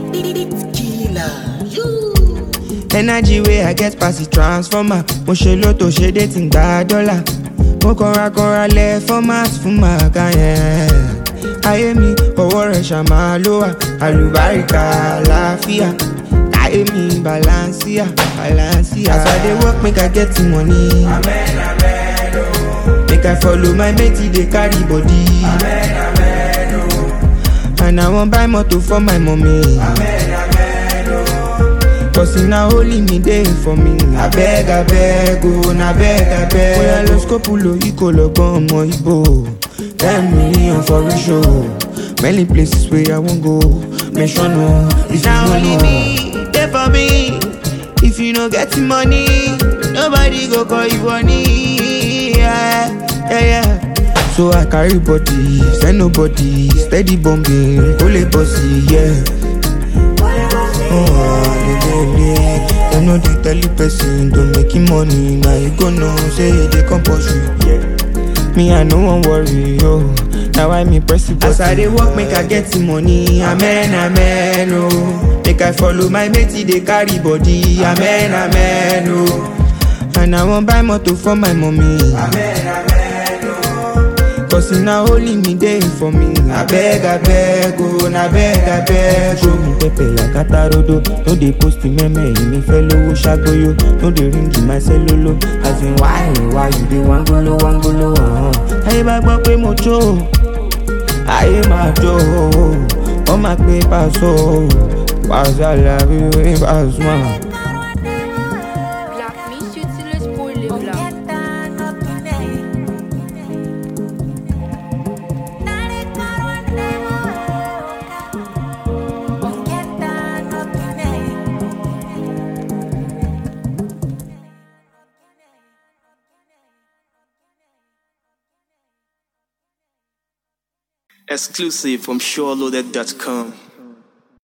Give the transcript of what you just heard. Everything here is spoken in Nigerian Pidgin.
energy wey i get pass the transformer mo ṣe lóto ṣe dé tí ń gba dọ́là mo kọra kọra lẹ format fún màkà yẹn ayé mi ọwọ́ rẹ̀ ṣàmà ló wà àlùbáríkà àlàáfíà ayé mi balancia balancia as i dey work make i get the money Amen, amen, oh. make i follow my mate dey carry body Amen, amen, oh. and i wan buy motor for my mummy. Amen, amen, oh. Cause na only me dey for me. Abeg abeg o, na beg abeg. Bóyá lọ skopulo ikọ̀ lọ́gbọ́n ọmọ Ibo. Ten million for real show. Many places wey I wan go. Mention o, if you no know. dey for me. If you no get the money, nobody go call you honey. Yeah, yeah, yeah. So I carry body, send nobody, steady bombing, kole bossy, yeah. Oh, lelele. Dem no dey tell you person to make him money. Now you go know say e dey compulsory. Me I no wan worry, yo. Na why me press the button. As I dey work, make I get the money. Amen, amen, oh. Make I follow my mate, e dey carry body. Amen, amen, oh. And I wan buy motor for my mommy. Amen, amen, oh. Cause na only me dey for me. Abeg, abeg, oh, na beg, abeg, oh. mi pẹpẹ yakata rodo no dey post mẹmẹ èmi fẹ lówó ṣàgbóyò no dey ring my cellulo as in why why you dey wangolo wangolo. Uh-huh. ayé bá gbọ́ pé mo jó ayé máa jó wọ́n máa pé pàṣọ pàṣẹ àlàbí wí pàṣọ. Black Miss utilise pour les blancs. Exclusive from SureLoaded.com.